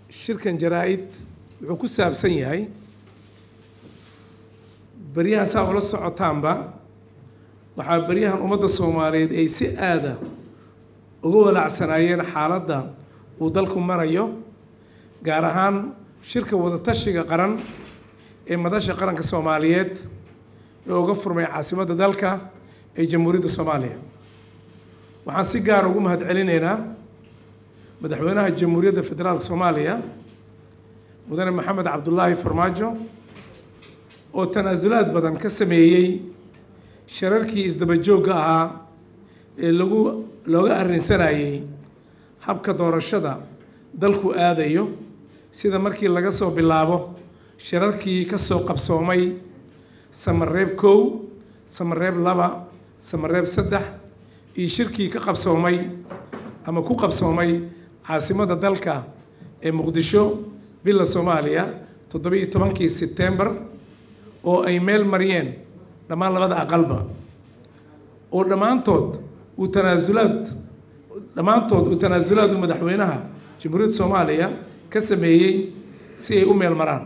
shirkan jaraa-id wuxuu ku saabsan yahay beryahan saa ula socotaanba waxaa beryahan ummadda soomaaliyeed ay si aada uga walaacsanaayeen xaaladda uu dalku marayo gaar ahaan shirka wadatashiga qaran ee madasha qaranka soomaaliyeed ee uga furmay caasimadda dalka ee jamhuuriyadda soomaaliya waxaan si gaara ugu mahad celinaynaa madaxweynaha jamhuuriyadda federaalka soomaaliya mudane maxamed cabdulaahi farmaajo oo tanaasulaad badan ka sameeyey shararkii isdaba joogga ahaa ee lagu looga arrinsanayey habka doorashada dalku aadayo sida markii laga soo bilaabo shirarkii ka soo qabsoomay samareeb kow samareeb laba samareeb saddex iyo shirkii ka qabsoomay ama ku qabsoomay caasimadda dalka ee muqdisho villa soomaaliya toddobiiyo tobankii sebtembar oo ay meel mariyeen dhammaan labada aqalba oo dhammaantood uu tanaasulaad dhammaantood uu tanaasulaad uu madaxweynaha jamhuuriyadda soomaaliya ka sameeyey si ay u meel maraan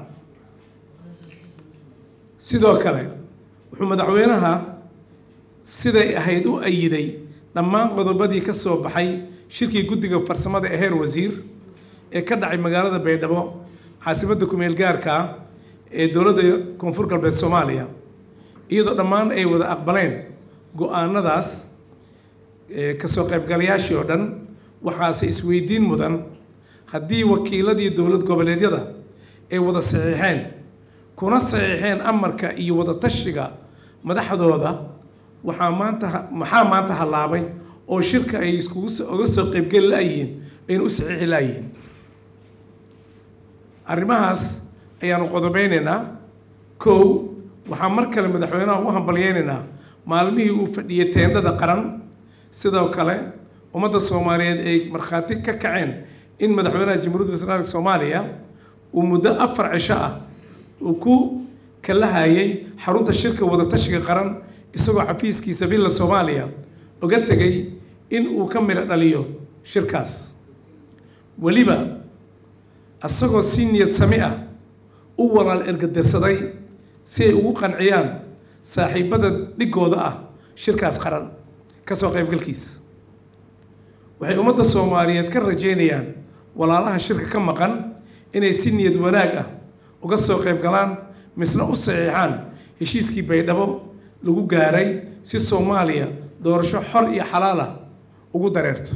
sidoo kale wuxuu madaxweynaha siday ahayd u ayiday dhammaan qodobadii ka soo baxay shirkii guddiga farsamada ee heer wasiir ee ka dhacay magaalada baydhabo caasimadda kumeel gaarka ee dowladda koonfur galbeed soomaaliya iyadoo dhammaan ay wada aqbaleen go-aanadaas kasoo qaybgalayaashii oo dhan waxaase isweydiin mudan haddii wakiiladii dowlad goboleedyada ay wada saxiixeen kuna saxiixeen amarka iyo wada tashiga madaxdooda waxaa maanta maxaa maanta hallaabay oo shirka ay iskugu uga soo qaybgeli laayihiin ayna u saxiixi laayihiin arrimahaas ayaanu qodobeynaynaa kow waxaa mar kale madaxweynaha ugu hambalyeynaynaa maalmihii uu fadhiyey teendhada qaran sidoo kale ummadda soomaaliyeed ay markhaati ka kaceen in madaxweynaha jamhuuriyadda federaalka soomaaliya uu muddo afar cisho ah uu ku kalahayay xarunta shirka wadatashiga qaran isagoo xafiiskiisa villa soomaaliya uga tegay in uu ka midho dhaliyo shirkaas weliba isagoo si niyad sami ah u walaal ergadirsaday si ay ugu qanciyaan saaxiibada dhigooda ah shirkaas qaran kasoo qaybgalkiisa waxay ummadda soomaaliyeed ka rajeynayaan walaalaha shirka ka maqan inay si niyad wanaag ah uga soo qayb galaan misna u saxiixaan heshiiskii baydhabo lagu gaaray si soomaaliya doorasho xor iyo xalaal ah ugu dareerto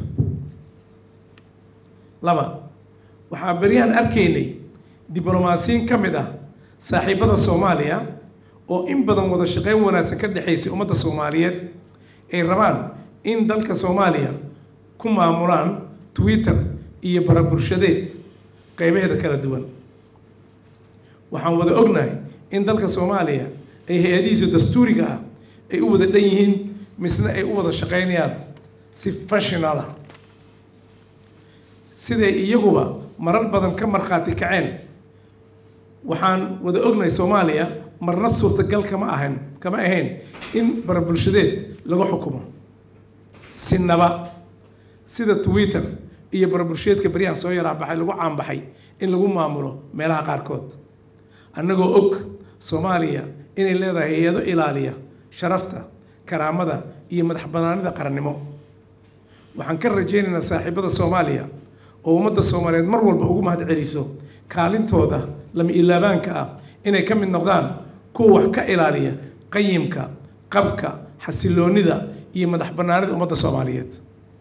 laba waxaa beryahan arkaynay diblomaasiyiin ka mid ah saaxiibada soomaaliya oo in badan wada shaqeyn wanaagsan ka dhexaysay ummadda soomaaliyeed ay rabaan in dalka soomaaliya ku maamulaan twitter iyo barabulshadeed qeybaheeda kala duwan waxaan wada ognahay in dalka soomaaliya ay hay-adihiisa dastuuriga ah ay u wada dhan yihiin misna ay u wada shaqeynayaan si fashional ah siday iyaguba marar badan ka markhaati kaceen waxaan wada ognahay soomaaliya marna suurtagal kama ahayn kama ahayn in barabulshadeed lagu xukumo sinaba sida twitter iyo barabulshadeedka beryahan soo yaraa baxay lagu caanbaxay in lagu maamulo meelaha qaarkood annagoo og soomaaliya inay leedahay hay-ado ilaaliya sharafta karaamada iyo madax banaanida qarannimo waxaan ka rajaynaynaa saaxiibada soomaaliya oo ummadda soomaaliyeed mar walba ugu mahad celiso kaalintooda lama ilaabaanka ah inay ka mid noqdaan kuwa wax ka ilaaliya qayimka qabka xasiloonida iyo madax banaanida ummadda soomaaliyeed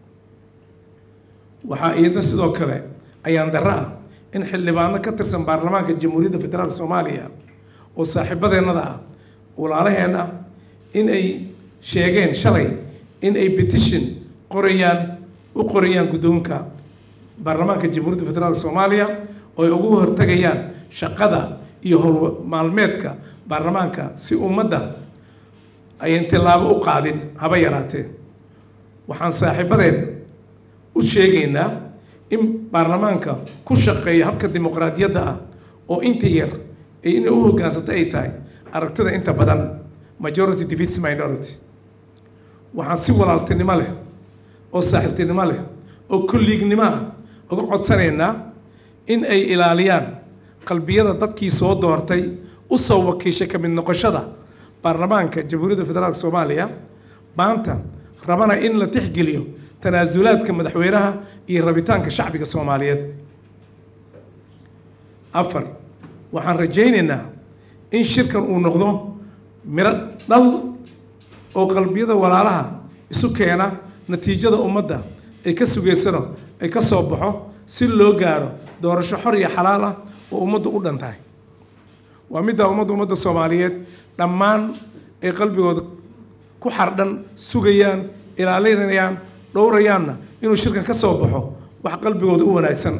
waxaa iyadna sidoo kale ayaan darro ah in xildhibaano ka tirsan baarlamaanka jamhuuriyadda federaalka soomaaliya oo saaxiibadeennada ah walaalaheen ah in ay sheegeen shalay in ay petition qorayaan u qorayaan guddoonka baarlamaanka jamhuuriyadda federaalka soomaaliya oo ay ugu hortagayaan shaqada iyo howl maalmeedka baarlamaanka si ummadda ayan tillaabo u qaadin haba yaraatee waxaan saaxiibadeed u sheegaynaa in baarlamaanka ku shaqeeya habka dimuqraadiyadda ah oo inta yar ee inay u hoggaansata ay tahay aragtida inta badan majority defeats minority waxaan si walaaltinimo leh oo saaxiibtinimo leh oo kolliignimo ah uga codsanaynaa in ay ilaaliyaan qalbiyada dadkii soo doortay u soo wakiishay ka mid noqoshada baarlamaanka jamhuuriyadda federaalk soomaaliya maanta rabana in la tixgeliyo tanaasulaadka madaxweynaha iyo rabitaanka shacbiga soomaaliyeed afar waxaan rajaynaynaa in shirkan uu noqdo miro dhal oo qalbiyada walaalaha isu keena natiijada ummadda ay ka sugaysano ay ka soo baxo si loo gaaro doorasho xor iyo xalaal ah oo ummaddu u dhan tahay waa middaa ummadda ummadda soomaaliyeed dhammaan ay qalbigooda ku xardhan sugayaan ilaalinayaan dhowrayaanna inuu shirkan ka soo baxo wax qalbigooda u wanaagsan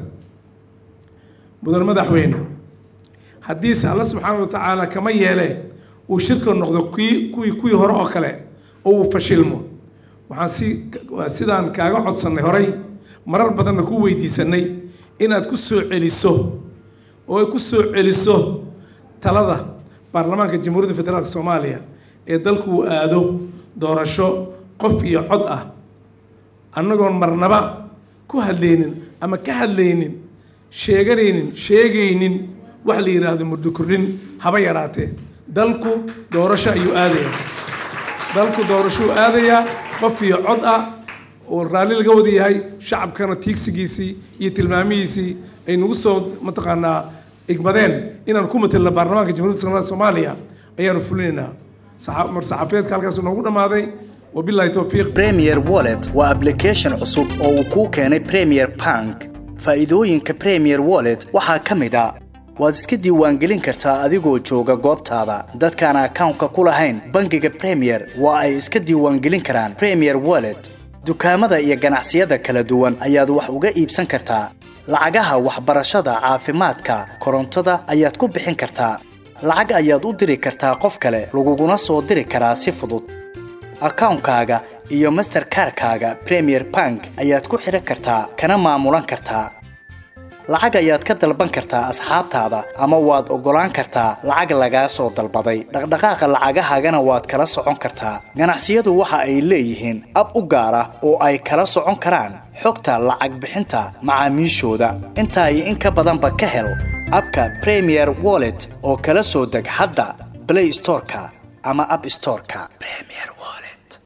mudan madaxweyne haddiise alla subxaana wa tacaala kama yeelee uu shirka noqdo kii kuwii kuwii hore oo kale oo uu fashilmo waxaan si sidaan kaaga codsannay horay marar badanna ku weydiisanay inaad ku soo celiso oo ay ku soo celiso talada baarlamaanka jamhuuriyadda federaalk soomaaliya ee dalku uu aado doorasho qof iyo cod ah annagoon marnaba ku hadlaynin ama ka hadlaynin sheeganaynin sheegaynin wax la yidhaahdo muddo kordhin haba yaraatee dalku doorasho ayuu aadayaa dalku doorashuu aadayaa qof iyo cod ah oo raalli laga wada yahay shacabkana tiigsigiisii iyo tilmaamihiisii ay nagu soo mataqaanaa igmadeen inaan ku matelno baarlamaanka jamhuuriyadda soomaaliya ayaanu fulinaynaa mar saxafiyeedka halkaas noogu dhammaaday wabillahi towfiiq premier wallet waa application cusub oo uu kuu keenay premier bank faa'iidooyinka premier wallet waxaa ka mid a waad iska diiwaangelin kartaa adigoo jooga goobtaada dadkaan akawnka ku lahayn bangiga premier waa ay iska diiwaangelin karaan premier wallet dukaamada iyo ganacsiyada kala duwan ayaad wax uga iibsan kartaa lacagaha waxbarashada caafimaadka korontada ayaad ku bixin kartaa lacag ayaad u diri kartaa qof kale laguguna soo diri karaa si fudud akawnkaaga iyo masterkarkaaga premier bank ayaad ku xidhan kartaa kana maamulan kartaa lacag ayaad ka dalban kartaa asxaabtaada ama waad oggolaan kartaa lacag lagaa soo dalbaday dhaqdhaqaaqa lacagahaagana waad kala socon kartaa ganacsiyadu waxa ay leeyihiin ab u gaar ah oo ay kala socon karaan xogta lacag bixinta macaamiishooda intaa iyo in ka badanba ka hel abka premier wallet oo kala soo deg hadda blay storeka ama ab storeka